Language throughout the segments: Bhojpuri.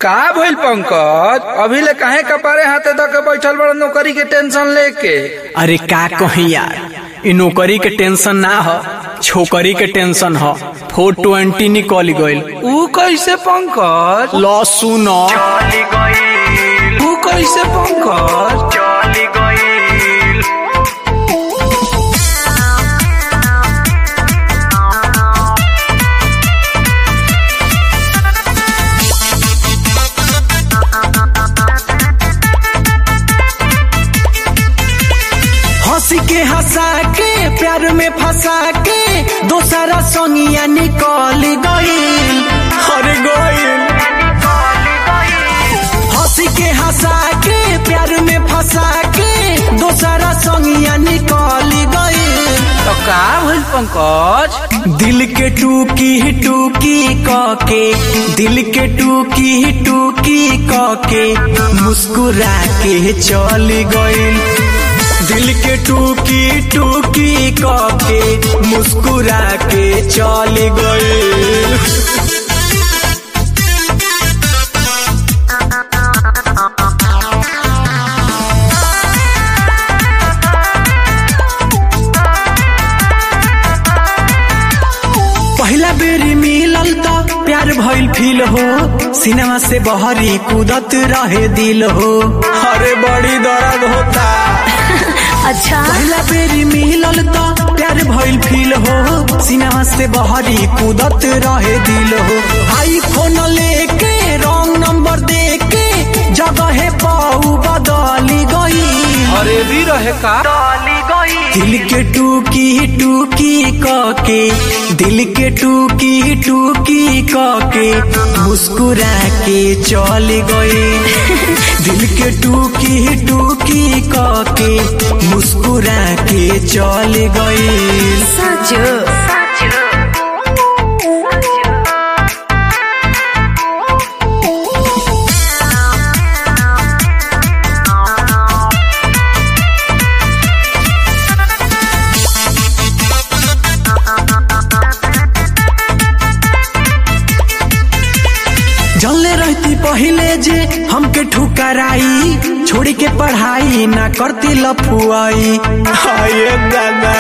का भइल पंकज अभी ले काहे कपारे हाथे धके बैठल बड़ नौकरी के टेंशन लेके अरे का कही यार इ नौकरी के टेंशन ना ह छोकरी के टेंशन ह फोर ट्वेंटी निकल गइल ऊ कैसे पंकज ल सुन ऊ कैसे पंकज हंसी के हंसा के प्यार में फंसा के दोसरा संगिया निकल गइल अरे गइल हंसी के हंसा के प्यार में फंसा के दोसरा संगिया निकल गइल तो का भइल पंकज दिल के टूकी टूकी के दिल के टूकी टूकी के मुस्कुरा के चल गइल दिल के टूकी टूकी के मुस्कुरा के चल गइल पहला बेरी मिलल तो प्यार भइल फील हो सिनेमा से बहरी कूदत रहे दिल हो अरे बड़ी दर्द होता अच्छा पहला बेरी मिलल तो प्यार भइल फील हो सिनेमा से बहरी कूदत रहे दिल हो आई फोन लेके रॉन्ग नंबर देके जगह पाऊ बदली गई अरे भी रहे का दिल के टूकी टूकी के दिल के टूकी टूकी के मुस्कुरा के चल गए दिल के टूकी टूकी के मुस्कुरा के चल गए सच जलने रहती पहले जे हमके ठुकराई छोड़ी के पढ़ाई ना करती लफुआई हाय दादा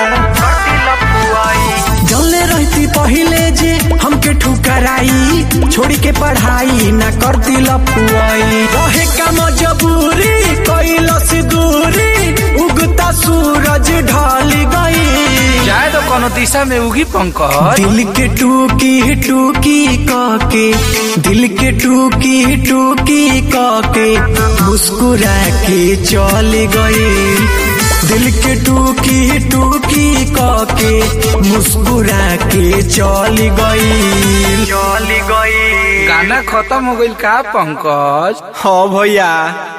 जलने रहती पहले जे हमके ठुकराई छोड़ी के पढ़ाई ना करती लफुआई रहे का मजबूरी कैलस दूरी उगता सूरज ढल गई जाए तो कोनो दिशा में उगी पंकज दिल के टूकी टूकी के दिल के टूकी टूकी के मुस्कुरा के चल गए दिल के टूकी टूकी के मुस्कुरा के चल गई चल गई गाना खत्म हो गइल का पंकज हाँ भैया